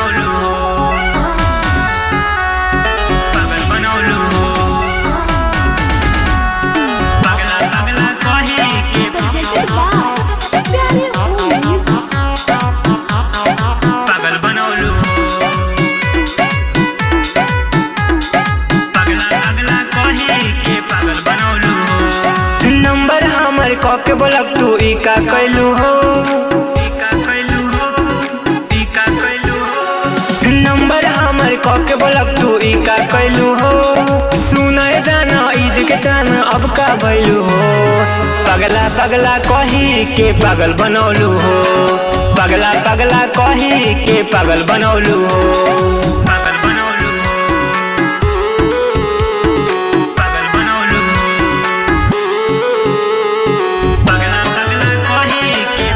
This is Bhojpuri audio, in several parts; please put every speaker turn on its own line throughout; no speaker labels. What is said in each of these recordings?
बनवलू हो पागल बनवलू हो पगला पगला कही के
presented by प्यारे मूवीज
पागल बनवलू हो पगला पगला कही के पागल बनवलू हो
नंबर हमर क के बोलब तू ई का कैलू हो
टीका कैलू हो टीका कैलू हो
नंबर हमर क के बोलब तू ई का कैलू हो सुनय जाना ईद के जान अब का भैलू हो पगला पगला कही के पागल बनौलू हो पगला पगला कही के पागल बनौलू हो
पागल बनवलू हो पागल बनवलू हो पगला पगला कही के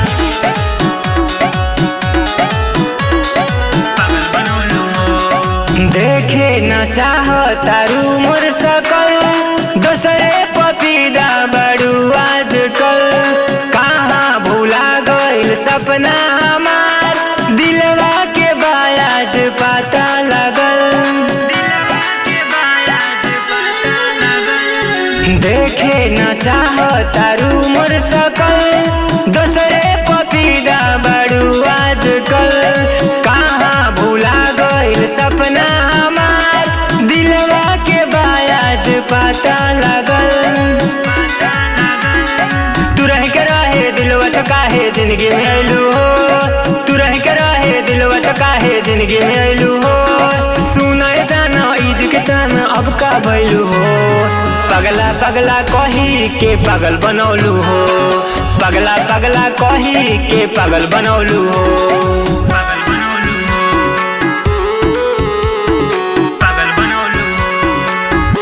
पागल बनवलू हो
देखे न चाह तारू मोर सकल दोसरे पपीदा बड़ू आजकल कहाँ भूला गइल सपना हमार दिलवा के बायाज पता लगल
दिलवा के बायाज पता लगल
देखे न चाह तारू मोर सकल दोसरे पपीदा बड़ू आजकल कहाँ भूला गइल सपना हमार दिलवा के बायाज पता लगल
पता लगल
तू रह के रहे दिलवा तो काहे जिंदगी में अइलू हो तू रह के रहे दिलवा तो काहे जिंदगी में अइलू हो सुनय जाना ईद के जान अब का भइलू हो पगला पगला कही के पागल बनौलू हो पगला पगला कही के पागल बनौलू हो
पागल बनवलू हो पागल बनवलू हो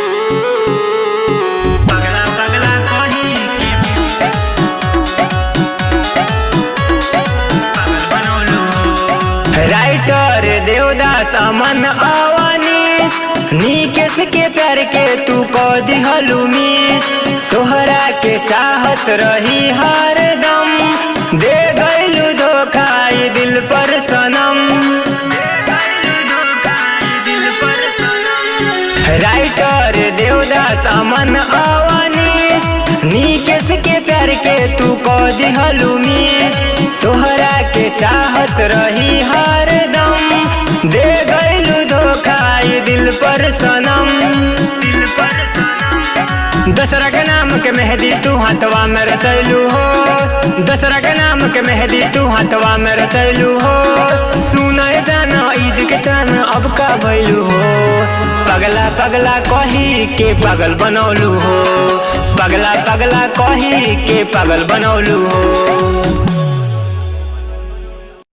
पगला पगला कही के पागल बनवलू हो
राइटर देवदास अमन अवनीश नीकेश के प्यार के तू को दिहलू मिस तोहरा के चाहत रही हर दम दे गइलू धोखा ई दिल पर सनम
दिल पर सनम
राइटर देवदास अमन अवनीश नीकेश के प्यार के तू को दिहलू मिस तोहरा के चाहत रही हर दम दे गइलू धोखा ई दिल पर सनम
दिल पर सनम
दसरा के नाम के मेहंदी तू हाथवा में रचैलू हो दसरा के नाम के मेहंदी तू हाथवा में रचैलू हो सुनय जाना ईद के जान अब का भैलू हो पगला पगला कही के पागल बनौलू हो पगला पगला कही के पागल बनौलू हो